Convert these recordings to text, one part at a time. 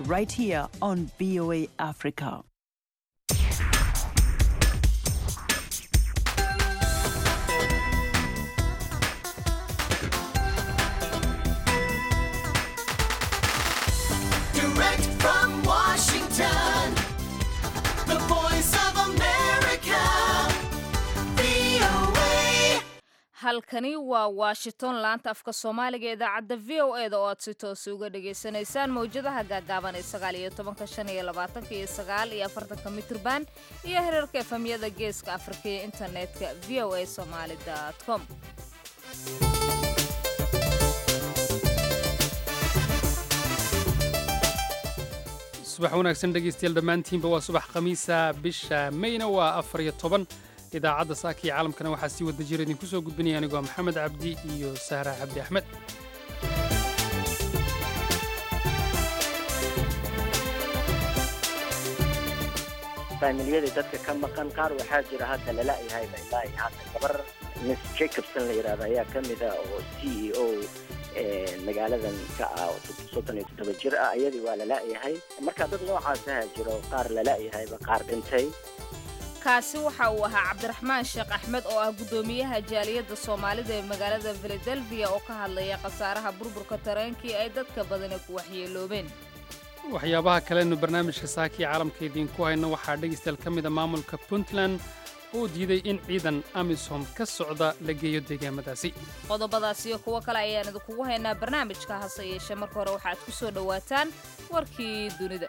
right here on VOA Africa. Direct from Washington, the voice of America, VOA. halkani waa washington laanta afka soomaaliga ee idaacadda v o e da oo aad si toosa uga dhagaysanaysaan mawjadaha gaagaaban ee sagaal iyo tobanka shan iyo labaatanka iyo sagaal iyo afartanka mitrban iyo herarka efamyada geeska afrika iyo internetka v o a somaali com subax wanaagsan dhegaystayaal dhammaantiinba waa subax khamiisa bisha mayna waa afar iyo toban idaacadda saaka iyo caalamkana waxaa sii wada jira idinku soo gudbinaya anigoo maxamed cabdi iyo sahra cabdi axmed faamiliyada dadka ka maqan qaar waxaa jira hadda lala-yahayba ilaa iyo hadda gabar miss jacobson la yidhahdo ayaa ka mid ah oo c e o magaaladan ka ah soddon iyo toddoba jir ah iyadii waa lala-yahay marka dad noocaasaha jiro qaar lala-yahayba qaar dhintay kaasi waxa uu ahaa cabdiraxmaan sheekh axmed oo ah guddoomiyaha jaaliyadda soomaalida ee magaalada filadelfiya oo ka hadlaya khasaaraha burburka tareenkii ay dadka badani ku waxyeeloobeen waxyaabaha kalenu barnaamijka saaka iyo caalamka idiinku hayno waxaa dhegaystayaal ka mida maamulka puntland oo diiday in ciidan amisom ka socda la geeyo deegaamadaasi qodobadaas iyo kuwo kale ayaan idinkugu haynaa barnaamijka hase yeeshee marka hore waxaad ku soo dhowaataan warkii dunida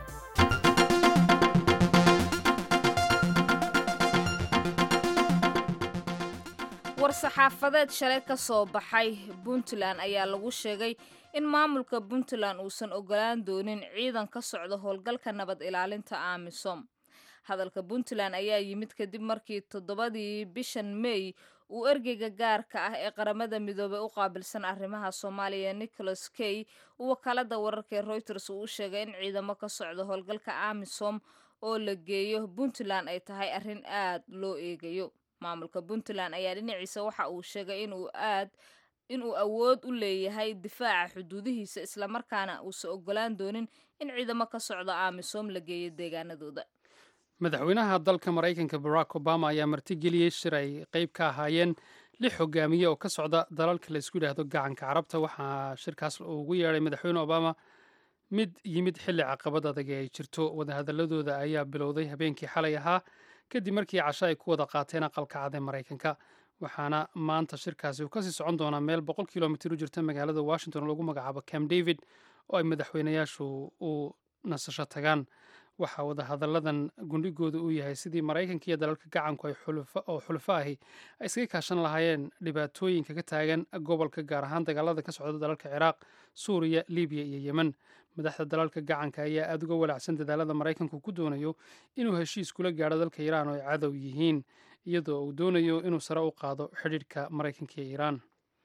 war-saxaafadeed shalay ka soo baxay puntland ayaa lagu sheegay in maamulka puntland uusan ogolaan doonin ciidan ka socda howlgalka nabad ilaalinta amisom hadalka puntland ayaa yimid kadib markii toddobadii bishan may uu ergeyga gaarka ah ee qaramada midoobey u qaabilsan arrimaha soomaaliya nicholas kay uu wakaalada wararka ee reuters uu u sheegay in ciidamo ka socda howlgalka amisom oo la geeyo puntland ay tahay arrin aad loo eegayo maamulka puntland ayaa dhinaciisa waxa uu sheegay inuu aad inuu awood u leeyahay difaaca xuduudihiisa islamarkaana uusan ogolaan doonin in ciidamo ka socda amisom la geeyo deegaanadooda madaxweynaha dalka maraykanka barack obama ayaa martigeliyey shir ay qayb ka ahaayeen lix hogaamiye oo ka socda dalalka la isku yidhaahdo gacanka carabta waxaa shirkaas ugu yeedhay madaxweyne obama mid yimid xilli caqabad adag ee ay jirto wadahadaladooda ayaa bilowday habeenkii xalay ahaa kadib markii casho ay ku wada qaateen aqalka cad ee maraykanka waxaana maanta shirkaasi uu kasii socon doonaa meel boqol kilomitir u jirta magaalada washington oo lagu magacaabo camp david oo ay madaxweynayaashu u nasasho tagaan waxaa wadahadalladan gundhigooda uu yahay sidii maraykanka iyo dalalka gacanku ay oo xulufo ahi ay iskaga kaashan lahaayeen dhibaatooyinka ka taagan gobolka gaar ahaan dagaalada ka socda dalalka ciraaq suuriya libiya iyo yemen madaxda dalalka gacanka ayaa aada uga walacsan dadaalada maraykanku ku doonayo inuu heshiis kula gaadho dalka iiraan oo ay cadow yihiin iyadoo uu doonayo inuu sare u qaado xidhiidhka maraykanka iyo iiraan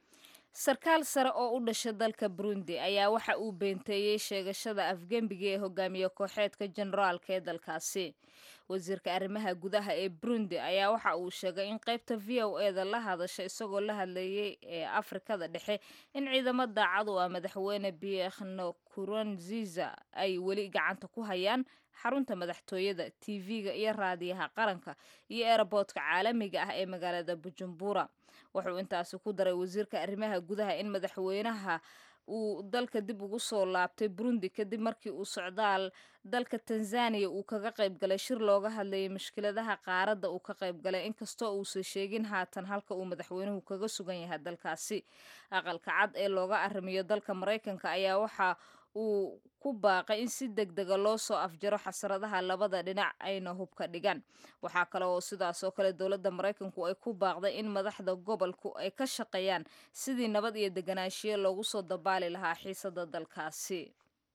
sarkaal sare oo u dhasha dalka burundi ayaa waxa uu beenteeyey sheegashada afgembiga ee hogaamiye kooxeedka generaalka ee dalkaasi wasiirka arrimaha gudaha ee burundi ayaa waxa uu sheegay in qaybta v o e da la hadasha isagoo la hadlayay ee afrikada dhexe in ciidamo daacad u ah madaxweyne biekno kurunziza ay weli gacanta ku hayaan xarunta madaxtooyada tv-ga iyo raadiyaha qaranka iyo eeraboodka caalamiga ah ee magaalada bujumbura wuxuu intaasi ku daray wasiirka arrimaha gudaha in madaxweynaha uu dalka dib ugu soo laabtay burundi kadib markii uu socdaal dalka tanzaniya uu kaga qayb galay shir looga hadlayay mushkiladaha qaaradda uu ka qayb galay inkastoo uusan sheegin haatan halka uu madaxweynuhu kaga sugan yahay dalkaasi aqalka cad ee looga arrimiyo dalka maraykanka ayaa waxa uu ku baaqay in si deg dega loo soo afjaro xasradaha labada dhinac ayna hubka dhigaan waxaa kale oo sidaas oo kale dowladda maraykanku ay ku baaqday in madaxda gobolku ay ka shaqeeyaan sidii nabad iyo deganaanshiyo loogu soo dabaali lahaa xiisada dalkaasi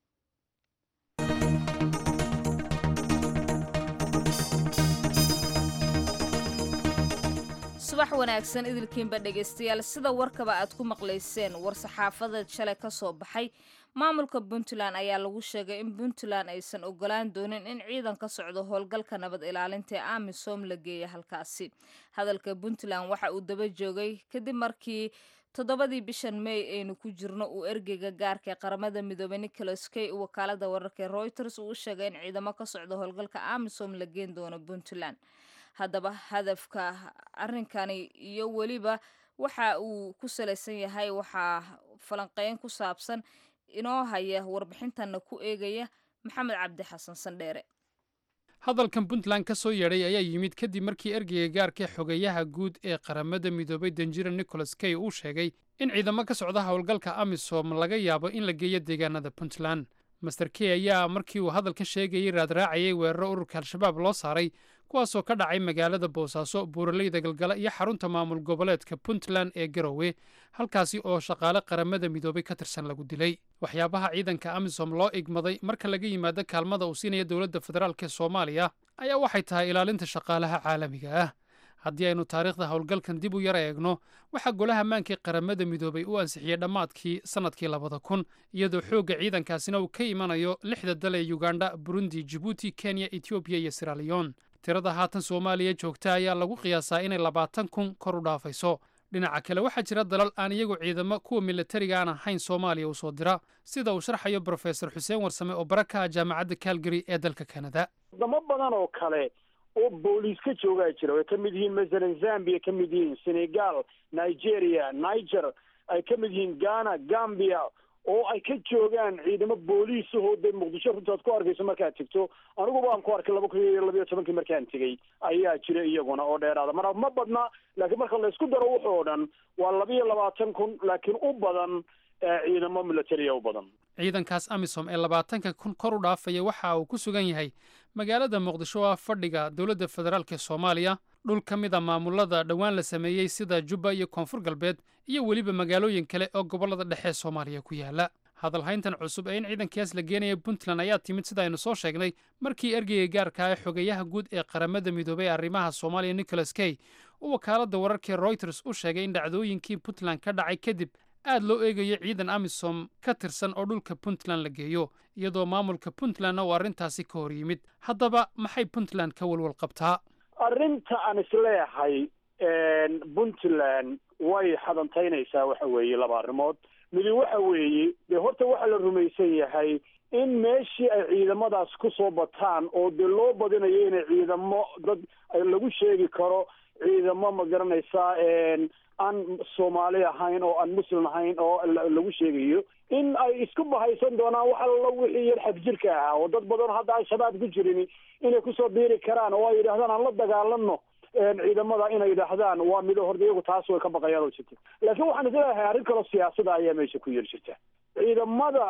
subax wanaagsan idilkiinba dhegaystayaal sida warkaba aad ku maqlayseen war-saxaafadeed shalay ka soo baxay maamulka puntland ayaa lagu sheegay in puntland aysan ogolaan doonin in ciidan ka socdo howlgalka nabad ilaalinta ee amisom la geeya halkaasi hadalka puntland waxa uu daba joogay kadib markii toddobadii bishan may aynu ku jirno uu ergeyga gaarka ee qaramada midoobey nicholas kay uu wakaalada wararka ee reuters uu u sheegay in ciidamo ka socda howlgalka amisom la geen doono puntland haddaba hadafka arrinkani iyo weliba waxa uu ku salaysan yahay waxaa falanqeyn ku saabsan inoo haya warbixintanna ku eegaya maxamed cabdi xasan sandheere hadalkan puntland ka soo yeedhay ayaa yimid kadib markii ergeyga gaarka xogeyaha guud ee qaramada midoobay danjira nicholas kay uu sheegay in ciidamo ka socda howlgalka amisom laga yaabo in la geeyo deegaanada puntland master key ayaa markii uu hadalkan sheegayay raadraacayay weeraro ururka al-shabaab loo saaray kuwaasoo ka dhacay magaalada boosaaso buuraleyda galgala iyo xarunta maamul goboleedka puntland ee garowe halkaasi oo shaqaale qaramada midoobay ka tirsan lagu dilay waxyaabaha ciidanka amisom loo igmaday marka laga yimaado kaalmada uu siinaya dowladda federaalk ee soomaaliya ayaa waxay tahay ilaalinta shaqaalaha caalamiga ah haddii aynu taariikhda howlgalkan dib u yar eegno waxaa golaha maankii qaramada midoobay u ansixiyey dhammaadkii sannadkii labada kun iyadoo xoogga ciidankaasina uu ka imanayo lixda dal ee yugandha burundi jibuuti kenya etoobiya iyo siraliyon tirada haatan soomaaliya joogta ayaa lagu qiyaasaa inay labaatan kun kor u dhaafayso dhinaca kale waxaa jira dalal aan iyagu ciidamo kuwa milatariga aan ahayn soomaaliya u soo dira sida uu sharxayo brofesor xuseen warsame oo baraka ah jaamacadda calgary ee dalka kanada wadamo badan oo kale oo booliis ka joogaa jira way ka mid yihiin masalan zambia ka mid yihiin senegal nigeria niger ay ka mid yihiin ghana gambia oo ay ka joogaan ciidamo booliisahoo dee muqdisho runtaad ku arkayso markaad tegto anigu baan ku arkay laba kun iyo labayo tobankii markaan tegey ayaa jira iyaguna oo dheeraada mar ma badna laakiin marka laysku daro wuxuu dhan waa labiyo labaatan kun laakiin u badan ciidamo militariya u badan ciidankaas amisom ee labaatanka kun kor u dhaafaya waxa uu ku sugan yahay magaalada muqdisho oo ah fadhiga dowladda federaalk ee soomaaliya dhul ka mid a maamulada dhowaan la sameeyey sida jubba iyo koonfur galbeed iyo weliba magaalooyin kale oo gobollada dhexe soomaaliya ku yaala hadalhayntan cusub ee in ciidankaas la geenaya puntland ayaa timid sida aynu soo sheegnay markii ergeyga gaarka ah xogeyaha guud ee qaramada midoobay arrimaha soomaaliya nicholas kay uu wakaaladda wararkii reuters u sheegay in dhacdooyinkii puntland ka dhacay kadib aad loo eegayo ciidan amisom ka tirsan oo dhulka puntland la geeyo iyadoo maamulka puntlandna uu arrintaasi ka hor yimid haddaba maxay puntland ka walwal qabtaa arrinta aan isleeyahay puntland way xadantaynaysaa waxa weeye laba arrimood midi waxa weeye dee horta waxaa la rumaysan yahay in meeshii ay ciidamadaas ku soo bataan oo dee loo badinayo inay ciidamo dad lagu sheegi karo ciidamo ma garanaysaa aan soomaali ahayn oo aan muslim ahayn oo lagu sheegayo in ay isku bahaysan doonaan wax allo wixii yar xagjirka ahaa oo dad badan hadda al-shabaab ku jirin inay kusoo biiri karaan oo ay yidhahdaan aan la dagaalano ciidamada inay yidhaahdaan waa mido horda iyagu taas way ka baqayaan oo jirta laakiin waxaan isleeyahay arrin kaloo siyaasada ayaa meesha ku yar jirta ciidamada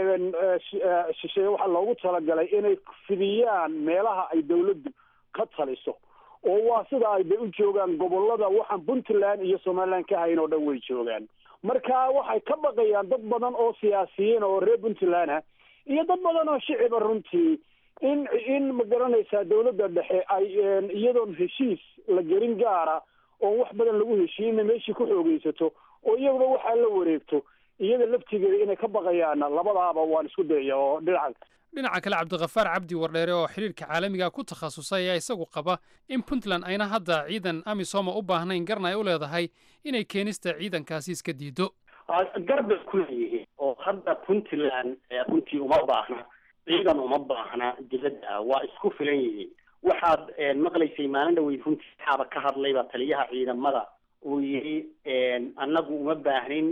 shisheeye waxaa loogu talagalay inay fidiyaan meelaha ay dawladdu ka taliso oo waa sida ay de u joogaan gobolada waxaan puntland iyo somaliland ka hayn oo dhan way joogaan marka waxay ka baqayaan dad badan oo siyaasiyiin oo reer puntland ah iyo dad badan oo shiciba runtii in in ma garanaysaa dawladda dhexe ay iyadoon heshiis la gelin gaara oon wax badan lagu heshiina meeshii ku xoogeysato oo iyaguna waxaa la wareegto iyada laftigeeda inay ka baqayaana labadaaba waan isku dayaya oo dhinaca dhinaca kale cabdikhafaar cabdi wardheere oo xiriirka caalamiga ku takhasusay ayaa isagu qaba in puntland ayna hadda ciidan amisoma u baahnayn garna ay u leedahay inay keenista ciidankaasi iska diido garbay ku leeyihiin oo hadda puntland runtii uma baahna ciidan uma baahna dibadda ah waa isku filan yihiin waxaad maqlaysay maalin dhaweyd runtii waxaaba ka hadlayba taliyaha ciidamada uu yidhi annagu uma baahnin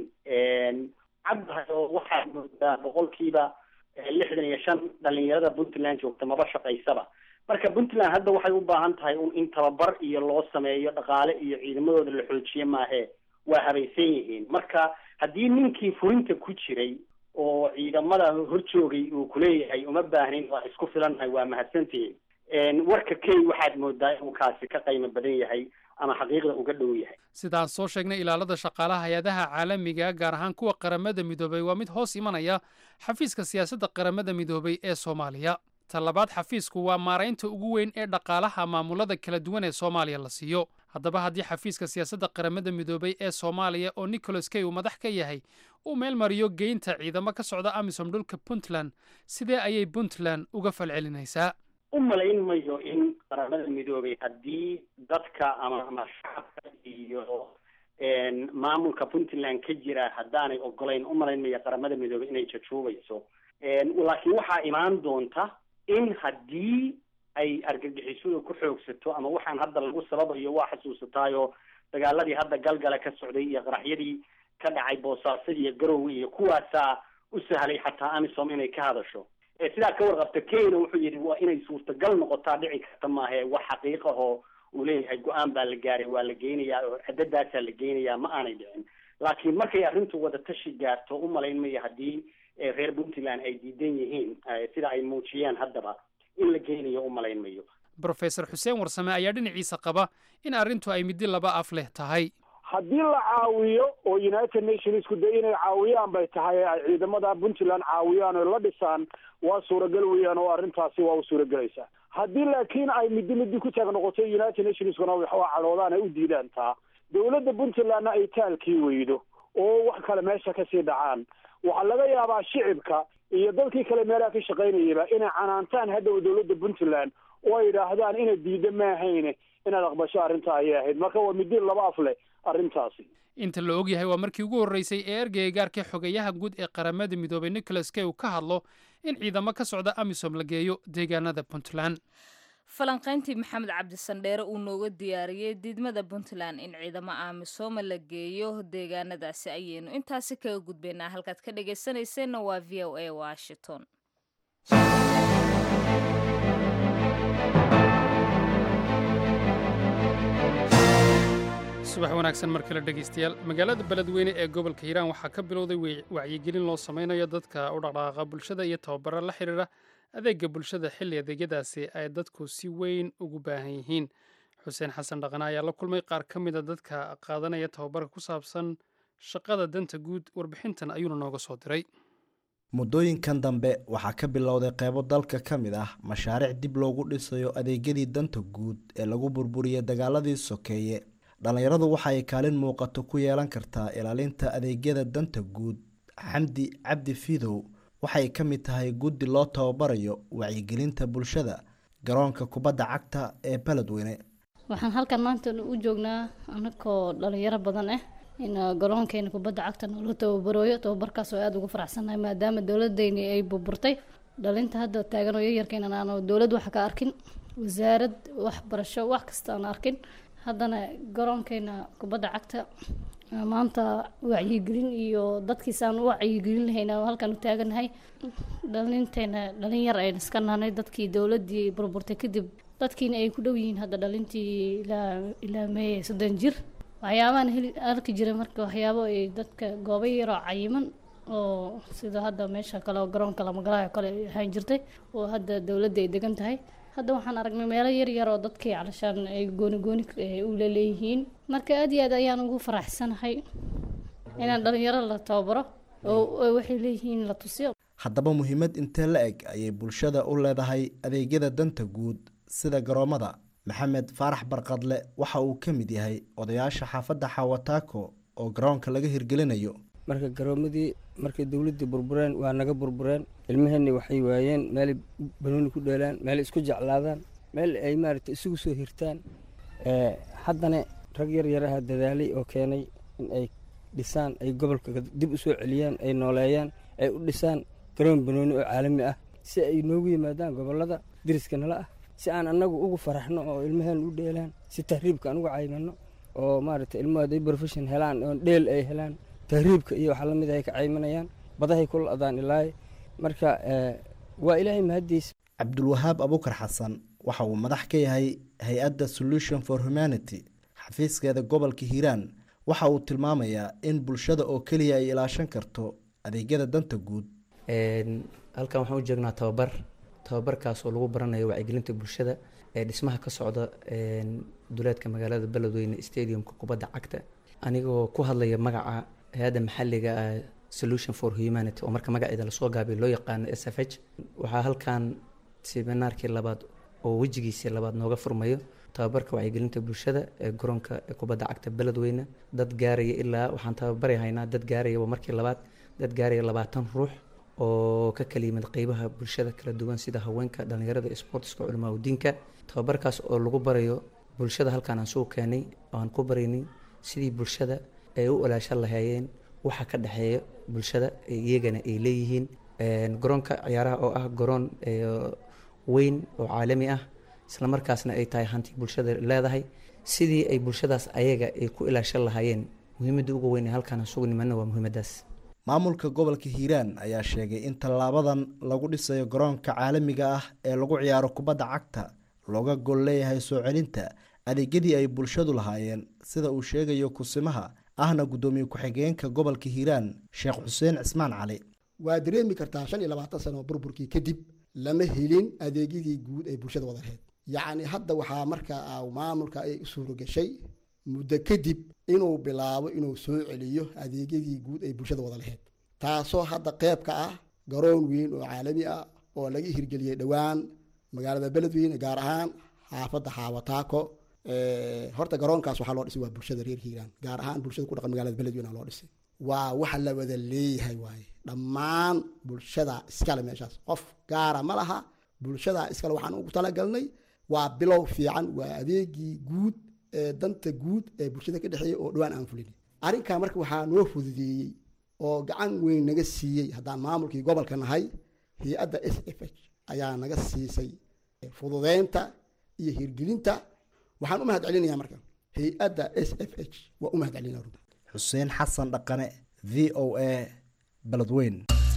caddahay oo waxaad moodaa boqolkiiba lixdan iyo shan dhalinyarada puntland joogta maba shaqaysaba marka puntland hadda waxay u baahan tahay un in tababar iyo loo sameeyo dhaqaale iyo ciidamadooda la xoojiye maahe waa habaysan yihiin marka haddii ninkii furinta ku jiray oo ciidamada horjoogay uu kuleeyahay uma baahnin waa isku filannahay waa mahadsantihiin warka key waxaad moodaa inuu kaasi ka qiimo badan yahay ama xaqiiqda uga dhow yahay sidaan soo sheegnay ilaalada shaqaalaha hay-adaha caalamiga gaar ahaan kuwa qaramada midoobay waa mid hoos imanaya xafiiska siyaasadda qaramada midoobay ee soomaaliya ta labaad xafiisku waa maaraynta ugu weyn ee dhaqaalaha maamulada kala duwan ee soomaaliya la siiyo haddaba haddii xafiiska siyaasadda qaramada midoobay ee soomaaliya oo nicholas kay uu madax ka yahay uu meel mariyo geynta ciidamo ka socda amisom dhulka puntland sidee ayay puntland uga falcelinaysaa u malayn mayo in qaramada midoobay haddii dadka ama ama shacabka iyo maamulka puntland ka jira haddaanay ogolayn umalayn maya qaramada midoobay inay jajuubayso laakiin waxaa imaan doonta in haddii ay argagixisadu ku xoogsato ama waxaan hadda lagu sababayo waa xasuusataayo dagaaladii hadda galgala ka socday iyo qaraxyadii ka dhacay boosaaso iyo garowe iyo kuwaasaa u sahlay xataa amisom inay ka hadasho sidaa ka warqabta kenya wuxuu yidhi waa inay suurtagal noqotaa dhici karta maahe wax xaqiiqahoo uu leeyahay go-aan baa la gaaray waa la geynayaa oo cadadaasaa la geynayaa ma aanay dhicin laakiin markay arrintu wada tashi gaarto umalayn maya haddii reer puntland ay diidan yihiin sida ay muujiyeen haddaba in la geynayo umalayn mayo brofesor xuseen warsame ayaa dhinaciisa qaba in arrintu ay middi laba af leh tahay haddii la caawiyo oo united nationsku de inay caawiyaan bay tahay ay ciidamada puntland caawiyaan oo la dhisaan waa suuragal weeyaan oo arrintaasi waa u suuragelaysaa haddii laakiin ay middi middi ku taag noqoto united nationskuna waxaa cadhoodaan ay u diidaan taa dowladda puntlandna ay taalkii weydo oo wax kale meesha kasii dhacaan waxaa laga yaabaa shicibka iyo dadkii kale meelaha ka shaqaynayaba inay canaantaan hadhow dowladda puntland oo ay yidhaahdaan inay diida maahayne inaad aqbasho arrinta ayay ahayd marka waa middi laba af leh arrintaasi inta la og yahay waa markii ugu horreysay ee ergeyga gaarka xogeyaha guud ee qaramada midoobay nicholas kay uu ka hadlo in ciidamo ka socda amisom la geeyo deegaanada puntland falanqayntii maxamed cabdisandheere uu nooga diyaariyey diidmada puntland in ciidamo aamisooma la geeyo deegaanadaasi ayaynu intaasi kaga gudbaynaa halkaad ka dhagaysanayseena waa v o a washington subax wanaagsan mar kale dhegaystayaal magaalada beledweyne ee gobolka hiiraan waxaa ka bilowday wacyigelin loo sameynayo dadka u dhaqdhaqaaqa bulshada iyo tababaro la xidhiira adeega bulshada xilli adeegyadaasi ay dadku si weyn ugu baahan yihiin xuseen xasan dhaqane ayaa la kulmay qaar ka mida dadka qaadanaya tababarka ku saabsan shaqada danta guud warbixintan ayuuna nooga soo diray muddooyinkan dambe waxaa ka bilowday qeybo dalka ka mid ah mashaariic dib loogu dhisayo adeegyadii danta guud ee lagu burburiyey dagaaladii sokeeye dhallinyaradu waxa ay kaalin muuqato ku yeelan kartaa ilaalinta adeegyada danta guud xamdi cabdi fidow waxay ka mid tahay guddi loo tababarayo wacyigelinta bulshada garoonka kubadda cagta ee beledweyne waxaan halkan maanta u joognaa anakoo dhalinyaro badan ah in garoonkeena kubadda cagta noola tababarooyo tababarkaas oo aada ugu faraxsannahay maadaama dowladeyni ay burburtay dhalinta hadda taagan oo yaryarkeena aanu dowlad wax ka arkin wasaarad waxbarasho wax kasta aan arkin haddana garoonkeena kubadda cagta maanta wacyigelin iyo dadkiisaan u wacyigelin lahayna halkan u taaganahay dhalinteena dhalin yar ayn iska nahnay dadkii dowladii burburtay kadib dadkiina ay ku dhow yihiin hadda dhalintii ilaa ilaa meeye soddon jir waxyaabahan heli arki jiray marka waxyaabo ay dadka goobo yaroo cayiman oo sida hadda meesha kale oo garoonka lamagalaha kale ay ahaan jirtay oo hadda dowladda ay degan tahay hadda waxaan aragnay meelo yar yar oo dadkii calashaan ay gooni gooni u laleeyihiin marka aada iyo aad ayaan ugu faraxsanahay inaan dhalinyaro la tababaro oo waxay leeyihiin la tusiyo haddaba muhiimad intee la eg ayay bulshada u leedahay adeegyada danta guud sida garoomada maxamed faarax barqadle waxa uu ka mid yahay odayaasha xaafadda xawataako oo garoonka laga hirgelinayo marka garoomadii markay dowladdii burbureen waa naga burbureen ilmaheenni waxay waayeen meelay banooni ku dheelaan meelay isku jeclaadaan meel ay maaragtay isugu soo hirtaan haddana rag yar yaraha dadaalay oo keenay in ay dhisaan ay gobolka dib u soo celiyaan ay nooleeyaan ay u dhisaan garoon banooni oo caalami ah si ay noogu yimaadaan gobollada deriska nala ah si aan annagu ugu faraxno oo ilmaheen u dheelaan si tahriibka aan uga caymano oo maaragtay ilmahood ay profession helaan oo dheel ay helaan tahriibka iyo waxa lamid ay ka caymanayaan badahay ku la-daan ilaahay marka waa ilaahay mahaddiis cabdulwahaab abukar xasan waxa uu madax ka yahay hay-adda solution for humanity xafiiskeeda gobolka hiiraan waxa uu tilmaamayaa in bulshada oo keliya ay ilaashan karto adeegyada danta guud halkan waxaan u joognaa tababar tababarkaas oo lagu baranayo wacyigelinta bulshada ee dhismaha ka socda duleedka magaalada beledweyne stadiumka kubadda cagta anigoo ku hadlaya magaca hay-adda maxalliga ah solution for humanity oo marka magaceeda lasoo gaabiyo loo yaqaano s f h waxaa halkan seminaarkii labaad oo wejigiisii labaad nooga furmayo tababarka wacyigelinta bulshada ee garoonka kubadda cagta beledweyne dad gaaraya ilaa waxaan tababari haynaa dad gaaraya waa markii labaad dad gaaraya labaatan ruux oo ka kala yimid qeybaha bulshada kala duwan sida haweenka dhalinyarada sportska culimaa udiinka tababarkaas oo lagu barayo bulshada halkaan aan soo keenay oo aan ku baraynay sidii bulshada ay u ilaashan lahaayeen waxa ka dhexeeya bulshada iyagana ay leeyihiin garoonka ciyaaraha oo ah garoon weyn oo caalami ah isla markaasna ay tahay hanti bulshada leedahay sidii ay bulshadaas ayaga ay ku ilaashan lahaayeen muhiimadda ugu weyn ee halkaan isugu nimanna waa muhiimaddaas maamulka gobolka hiiraan ayaa sheegay in tallaabadan lagu dhisayo garoonka caalamiga ah ee lagu ciyaaro kubadda cagta looga gol leeyahay soo celinta adeegyadii ay bulshadu lahaayeen sida uu sheegayo kusimaha ahna guddoomiye ku-xigeenka gobolka hiiraan sheekh xuseen cismaan cali waa dareemi kartaa shan iyo labaatan sano burburkii kadib lama helin adeegyadii guud ee bulshada wada lahayd yacni hadda waxaa markaa maamulka ay u suuro gashay muddo kadib inuu bilaabo inuu soo celiyo adeegyadii guud ay bulshada wada lahayd taasoo hadda qeyb ka ah garoon weyn oo caalami ah oo laga hirgeliyey dhowaan magaalada beledweyne gaar ahaan xaafadda xaawataako horta garoonkaas waxaa loo dhisay waa bulshada reer hiiraan gaar ahaan bulshada ku dhaqan magaalada beledweyne loo dhisay waa waxa la wada leeyahay waaye dhammaan bulshada iskale meeshaas qof gaara ma laha bulshada iskale waxaan ugu talagalnay waa bilow fiican waa adeegii guud ee danta guud ee bulshada ka dhexeeya oo dhowaan aan fulin arrinkaa marka waxaa noo fududeeyey oo gacan weyn naga siiyey haddaan maamulkii gobolka nahay hay-adda s f h ayaa naga siisay fududeynta iyo hirgelinta waxaan u mahad celinayaa marka hay-adda s f h waa u mahad celinaya runta xuseen xasan dhaqane v o a beledweyn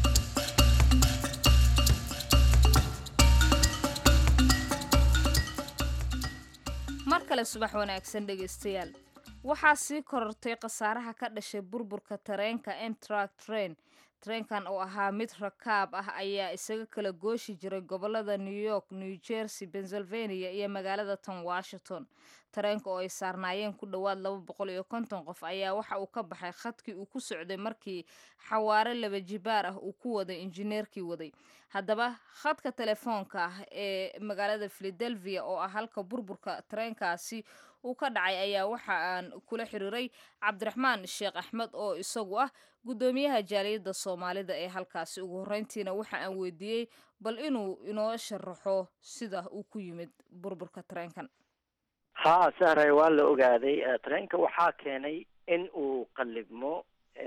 mar kale subax wanaagsan dhegaystayaal waxaa sii korortay khasaaraha ka dhashay burburka tareenka emtrak train tareenkan oo ahaa mid rakaab ah ayaa isaga kala gooshi jiray gobolada new york new jersey pennsylvania iyo magaalada tan washington tareenka oo ay saarnaayeen ku dhowaad laba boqol iyo konton qof ayaa waxa uu ka baxay khadkii uu ku socday markii xawaare laba jibaar ah uu ku waday injineerkii waday haddaba khadka telefoonka ah ee magaalada philadelphia oo ah halka burburka tareenkaasi uu ka dhacay ayaa waxa aan kula xiriiray cabdiraxmaan sheekh axmed oo isagu ah guddoomiyaha jaaliyadda soomaalida ee halkaasi ugu horreyntiina waxa aan weydiiyey bal inuu inoo sharaxo sida uu ku yimid burburka tareenkan ha sahray waa la ogaaday tareenka waxaa keenay in uu qallibmo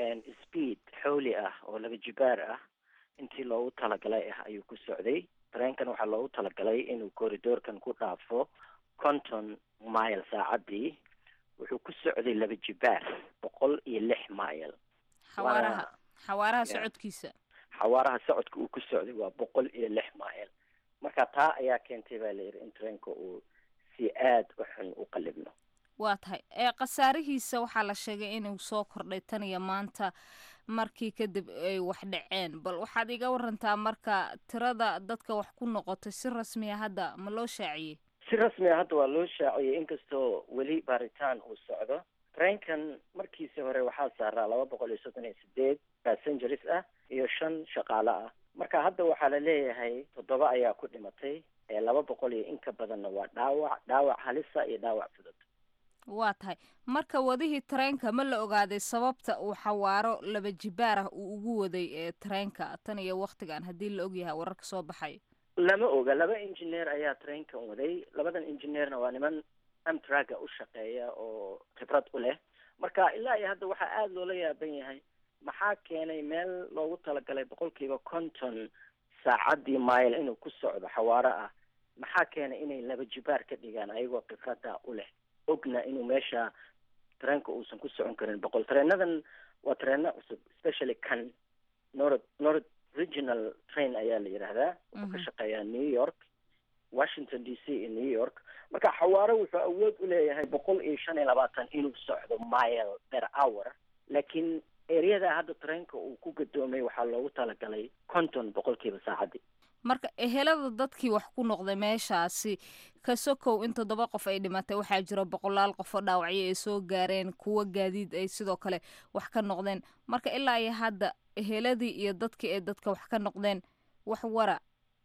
speed xowli ah oo laba jibaar ah intii loogu talagalay ah ayuu ku socday tareenkan waxaa loogu talagalay inuu corridoorkan ku dhaafo conton mile saacadii wuxuu ku socday laba jibaar boqol iyo lix mile xawaaraha xawaaraha socodkiisa xawaaraha socodka uu ku socday waa boqol iyo lix mile marka taa ayaa keentay baa la yidhi in tareenka uu si aada u xun u qallibno waa tahay ee khasaarihiisa waxaa la sheegay inuu soo kordhay tan iyo maanta markii kadib ay wax dhaceen bal waxaad iga warantaa marka tirada dadka wax ku noqotay si rasmiya hadda ma loo shaaciyey si rasmi a hadda waa loo shaaciyey inkastoo weli baaritaan uu socdo tareenkan markiisi hore waxaa saaraa laba boqol iyo soddon iyo sideed passengers ah iyo shan shaqaale ah marka hadda waxaa la leeyahay toddoba ayaa ku dhimatay ee laba boqol iyo in ka badanna waa dhaawac dhaawac halisa iyo dhaawac fudud waa tahay marka wadihii tareenka ma la ogaaday sababta uu xawaaro laba jibaar ah uu ugu waday ee tareenka tan iyo waktigan haddii la ogyahay wararka soo baxay lama oga laba engineer ayaa tareenkan waday labadan engineerna waa niman amtraga u shaqeeya oo khibrad u leh marka ilaa iyo hadda waxaa aada loola yaaban yahay maxaa keenay meel loogu talagalay boqolkiiba konton saacadii mile inuu ku socdo xawaaro ah maxaa keenay inay laba jibaar ka dhigaan ayagoo khibrada u leh ogna inuu meesha tareenka uusan ku socon karin boqol tareenadan waa tareeno cusub especially kan north north regional train ayaa la yidhaahdaa wuxuu ka shaqeeyaa new york washington d c iyo new york marka xawaaro wuxuu awood u leeyahay boqol iyo shan iyo labaatan inuu socdo mile per hour laakiin ereyada hadda tareenka uu ku gadoomay waxaa loogu talagalay konton boqolkiiba saacadii marka ehelada dadkii wax ku noqday meeshaasi ka sokow in toddoba qof ay dhimatay waxaa jira boqolaal qof oo dhaawacyo ay soo gaareen kuwo gaadiid ay sidoo kale wax ka noqdeen marka ilaa iyo hadda eheladii iyo dadkii ay dadka wax ka noqdeen wax wara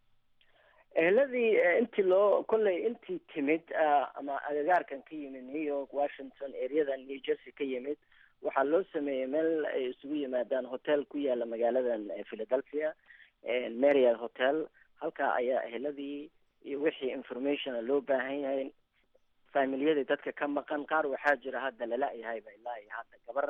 eheladii intii loo kolley intii timid ama agagaarkan ka yimid new york washington ereyadan new jersey ka yimid waxaa loo sameeyey meel ay isugu yimaadaan hotel ku yaala magaaladan philadelphia marial hotel halkaa ayaa eheladii iyo wixii informationa loo baahan yahay familiyadii dadka ka maqan qaar waxaa jira hadda lala-yahayba ilaa iyo hadda gabar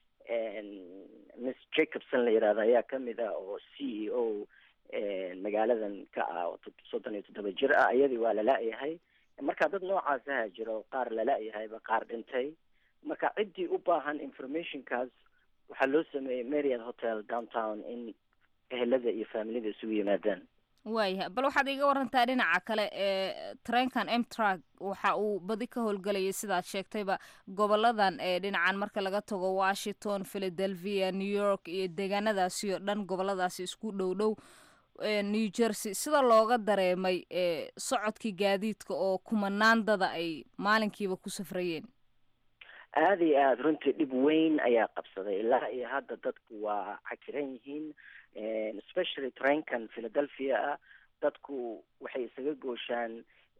miss jacobson la yidhahdo ayaa kamid ah oo c e o magaaladan ka ah oo soddon iyo toddoba jir ah iyadii waa lala-yahay marka dad noocaas aha jiro qaar lala-yahayba qaar dhintay marka ciddii u baahan informationkaas waxaa loo sameeyey marriott hotel downtown in ehelada iyo familiyada isugu yimaadaan waayahay bal waxaad iga warantaa dhinaca kale ee tareenkan emtrak waxa uu badi ka howlgelayay sidaad sheegtayba goboladan ee dhinacan marka laga tago washington philadelphia new york iyo deegaanadaasi oo dhan goboladaasi isku dhow dhow new jersey sida looga dareemay socodkii gaadiidka oo kumanaandada ay maalinkiiba ku safrayeen aada iyo aada runtii dhib weyn ayaa qabsaday ilaa iyo hadda dadku waa cakiran yihiin especially trainkan philadelphia ah dadku waxay isaga gooshaan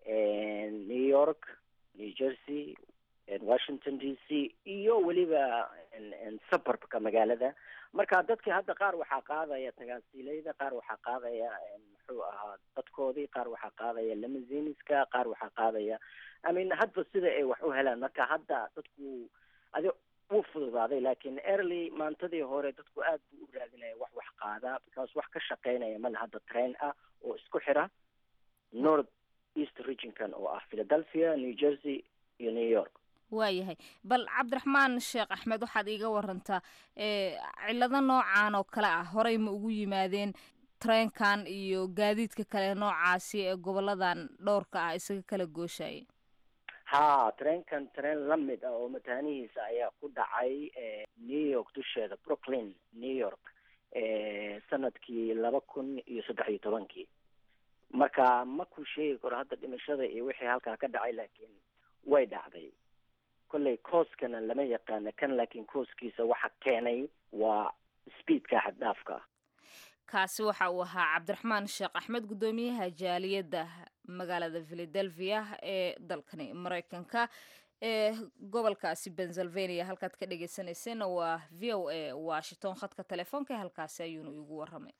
new york new jersey washington d c iyo weliba suburbka magaalada marka dadkii hadda qaar waxaa qaadaya tagaasiileyda qaar waxaa qaadaya muxuu ahaa dadkoodii qaar waxaa qaadaya lamaziniska qaar waxaa qaadaya i mean hadba sida ay wax u helaan marka hadda dadku adi wuu fududaaday laakiin early maantadii hore dadku aad buu u raadinaya wax wax qaada because wax ka shaqeynaya male hadda train ah oo isku xira north east regionkan oo ah philadelphia new jersey iyo new york waayahay bal cabdiraxmaan sheekh axmed waxaad iiga warantaa cillado noocan oo kale ah horey ma ugu yimaadeen treenkan iyo gaadiidka kale noocaasi ee goboladan dhowrka ah isaga kala gooshaya ha treenkan treen lamid ah oo mataanihiisa ayaa ku dhacay new york dusheeda brooklyn new york sanadkii laba kun iyo saddex iyo tobankii marka ma ku sheegi karo hadda dhimashada iyo wixii halkaa ka dhacay laakiin way dhacday kolley kooskana lama yaqaana kan laakiin kooskiisa waxa keenay waa speedka xaddhaafka kaasi waxa uu ahaa cabdiraxmaan sheekh axmed guddoomiyaha jaaliyadda magaalada philadelphia ee dalkani maraykanka ee gobolkaasi pennsylvania halkaad ka dhegeysaneyseenna waa v o a washington khadka telefoonka halkaasi ayuuna igu waramay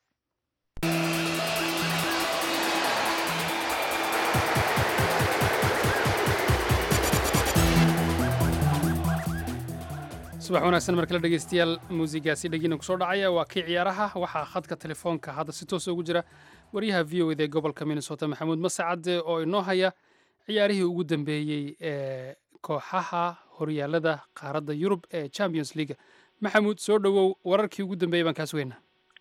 subax wanaagsan markale dhegeystayaal muusigaasi dhegina kusoo dhacaya waa kii ciyaaraha waxaa khadka telefoonka hadda si toosa ugu jira waryaha v o eda ee gobolka minnesota maxamuud masacade oo inoo haya ciyaarihii ugu dambeeyey ee kooxaha horyaalada qaaradda yurub ee champions league maxamuud soo dhowow wararkii ugu dambeeyey baan kaa sugeynaa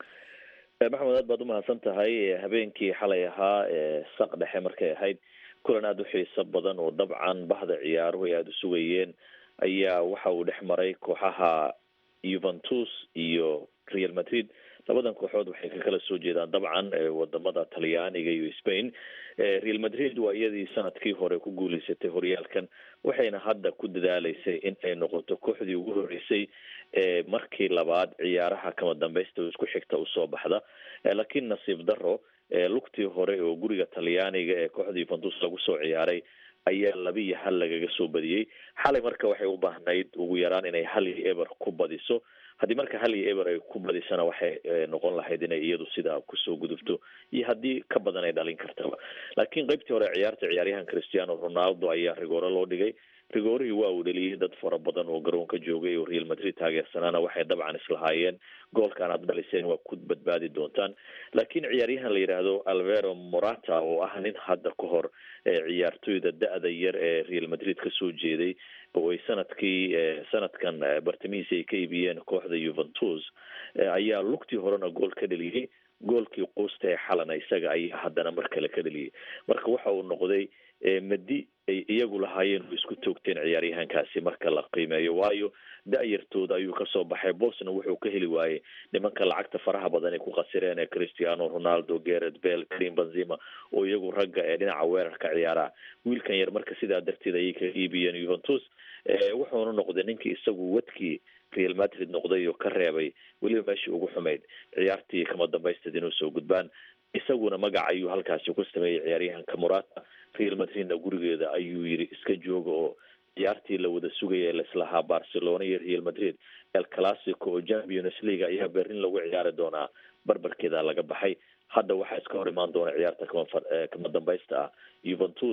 maxamed aad baad umahadsan tahay habeenkii xalay ahaa ee saq dhexe markay ahayd kulan aada u xiiso badan oo dabcan bahda ciyaaruhu ay aada u sugayeen ayaa waxa uu dhex maray kooxaha juventus iyo real madrid labadan kooxood waxay ka kala soo jeedaan dabcan wadamada talyaaniga iyo spain real madrid waa iyadii sanadkii hore ku guuleysatay horyaalkan waxayna hadda ku dadaaleysay in ay noqoto kooxdii ugu horeysay markii labaad ciyaaraha kama dambeysta oo isku xigta usoo baxda laakiin nasiib daro lugtii hore oo guriga talyaaniga ee kooxda juventus lagu soo ciyaaray ayaa laba iyo hal lagaga soo badiyey xalay marka waxay u baahnayd ugu yaraan inay hal iyo eber ku badiso haddii marka hal iyo eber ay ku badisana waxay noqon lahayd inay iyadu sidaa kusoo gudubto iyo haddii ka badan ay dhalin kartaba laakiin qeybtii hore ciyaarta ciyaaryahan cristiano ronaldo ayaa rigoore loo dhigay rigoorihii waa uu dheliyey dad fara badan oo garoonka joogay oo real madrid taageersanaana waxay dabcan islahaayeen goolkan aad dhaliseen waa ku badbaadi doontaan laakiin ciyaaryahan la yidhaahdo alvero morata oo ah nin hadda ka hor ciyaartoyda da-da yar ee real madrid kasoo jeeday oo ay sanadkii sanadkan bartamihiisi ay ka iibiyeen kooxda juventus ayaa lugtii horena gool ka dheliyey goolkii quusta ee xalana isaga ayaa haddana mar kale ka dheliyey marka waxa uu noqday madi ay iyagu lahaayeen oo isku toogteen ciyaaryahankaasi marka la qiimeeyo waayo da-yartooda ayuu kasoo baxay bosna wuxuu ka heli waayey nimanka lacagta faraha badan ay ku qasireen ee cristiano ronaldo gareth bell karim benzima oo iyagu ragga ee dhinaca weerarka ciyaaraha wiilkan yar marka sidaa darteed ayay ka iibiyeen juventus wuxuuna noqday ninkii isagu wadkii real madrid noqday oo ka reebay weliba meeshii ugu xumayd ciyaartii kama dambaysteed inuu soo gudbaan isaguna magac ayuu halkaasi ku sameeyey ciyaaryahanka morata real madridna gurigeeda ayuu yiri iska jooga oo ciyaartii la wada sugaya laislahaa barcelona iyo real madrid el classico oo champions league ayaa berlin lagu ciyaari doonaa barbarkeeda laga baxay hadda waxaa iska hor imaan doona ciyaarta kama kama dambaysta ah juventus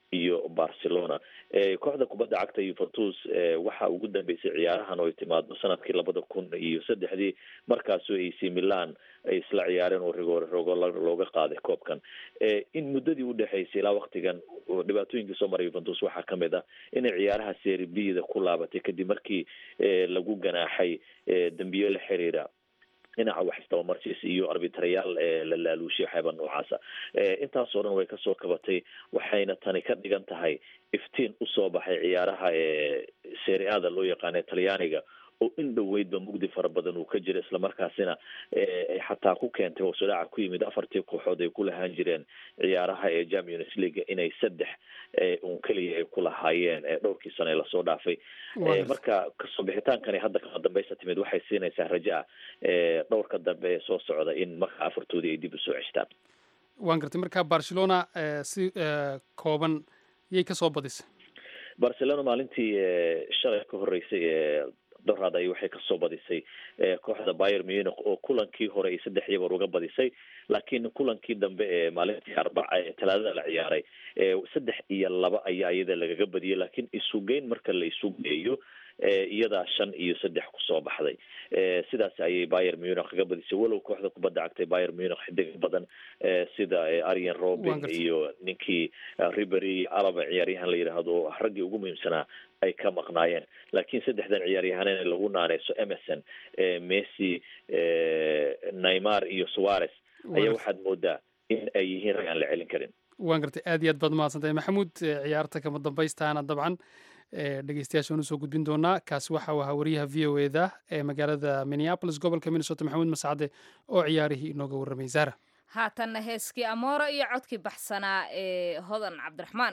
iyo barcelona kooxda kubadda cagta yuventus waxa ugu dambeysay ciyaarahan oo ay timaado sanadkii labada kun iyo saddexdii markaasoo ac milan ay isla ciyaareen oo rigoore rogo looga qaaday koobkan in muddadii udhexaysay ilaa waktigan dhibaatooyinkii soo maray yuventus waxaa kamid ah inay ciyaaraha seribida ku laabatay kadib markii lagu ganaaxay dambiyo la xiriira dhinaca wax istabamarsiis iyo arbitrayaal la laaluushay waxyaaba noocaasa intaasoo dhan way kasoo kabatay waxayna tani ka dhigan tahay iftiin usoo baxay ciyaaraha seria-ada loo yaqaana talyaaniga oo in dhoweydba mugdi fara badan uu ka jira islamarkaasina ay xataa ku keentay hoosudhaca ku yimid afartii kooxood ay ku lahaan jireen ciyaaraha ee champions league inay saddex un keliya ay ku lahaayeen dhowrkii sano ee lasoo dhaafay marka kasoo bixitaankani hadda kama dambeysa timid waxay siinaysaa raja ah dhowrka dambe ee soo socda in marka afartoodii ay dib usoo ceshtaan waan gartay marka barcelona si kooban yay kasoo badisay barcelona maalintii shalay ka horeysay doraad ay waxay kasoo badisay kooxda bayer munich oo kulankii hore ay saddex yabar uga badisay laakiin kulankii dambe ee maalintii arbaca ee talaadada la ciyaaray saddex iyo laba ayaa iyada lagaga badiyay laakiin isugeyn marka la isu geeyo iyadaa shan iyo saddex kusoo baxday sidaas ayay bayer munich kaga badisay walow kooxda kubadda cagtay bayer munich xidig badan sida arian robin iyo ninkii ribery alaba ciyaaryahan la yidhaahdo raggii ugu muhiimsanaa ay ka maqnaayeen laakiin saddexdan ciyaaryahaneen lagu naaneyso emerson messi neymar iyo suarez ayaa waxaad moodaa in ay yihiin rag aan la celin karin waan gartay aad iyo aad baad mahadsantahay maxamuud ciyaarta kama dambaystaana dabcan dhegeystayaasha waan usoo gudbin doonaa kaasi waxa uu ahaa wariyaha v o e da ee magaalada minneapolis gobolka minnesota maxamuud mascade oo ciyaarihii inooga warramay zara haatanna heeskii amoora iyo codkii baxsanaa ee hodan cabdiraxmaan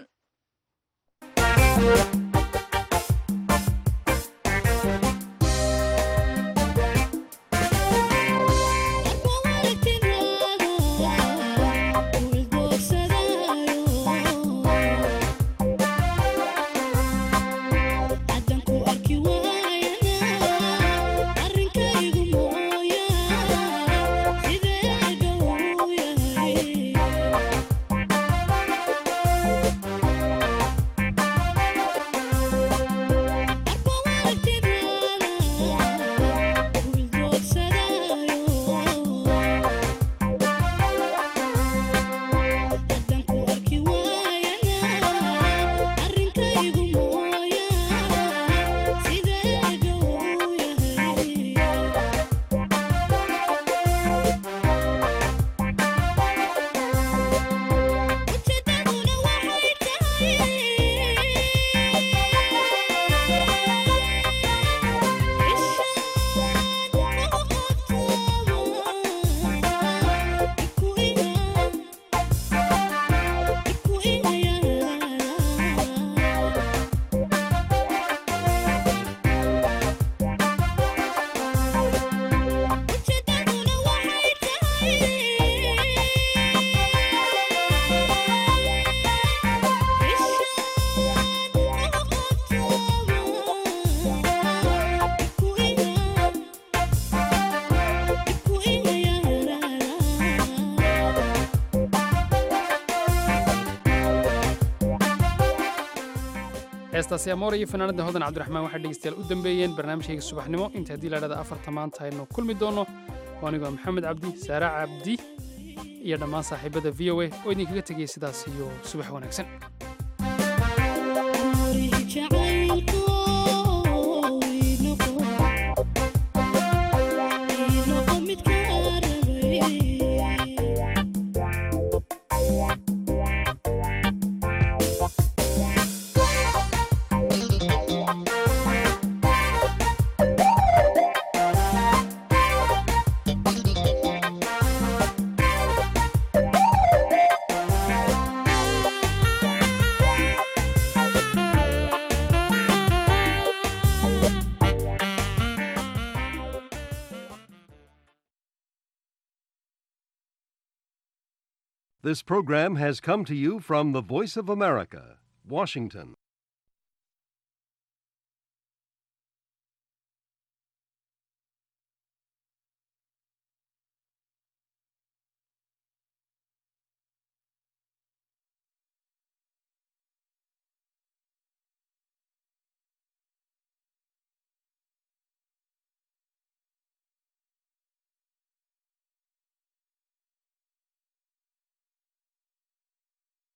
heestaasi amoora iyo fanaanada hodan cabdiraxmaan waxay dhegeystayaal u dambeeyeen barnaamijkayga subaxnimo inta haddii la dhahda afarta maanta aynu kulmi doonno oo anigoo maxamed cabdi saara cabdi iyo dhammaan saaxiibada v o a oo idinkaga tegaya sidaas iyo subax wanaagsan This program has come to you from the Voice of America, Washington.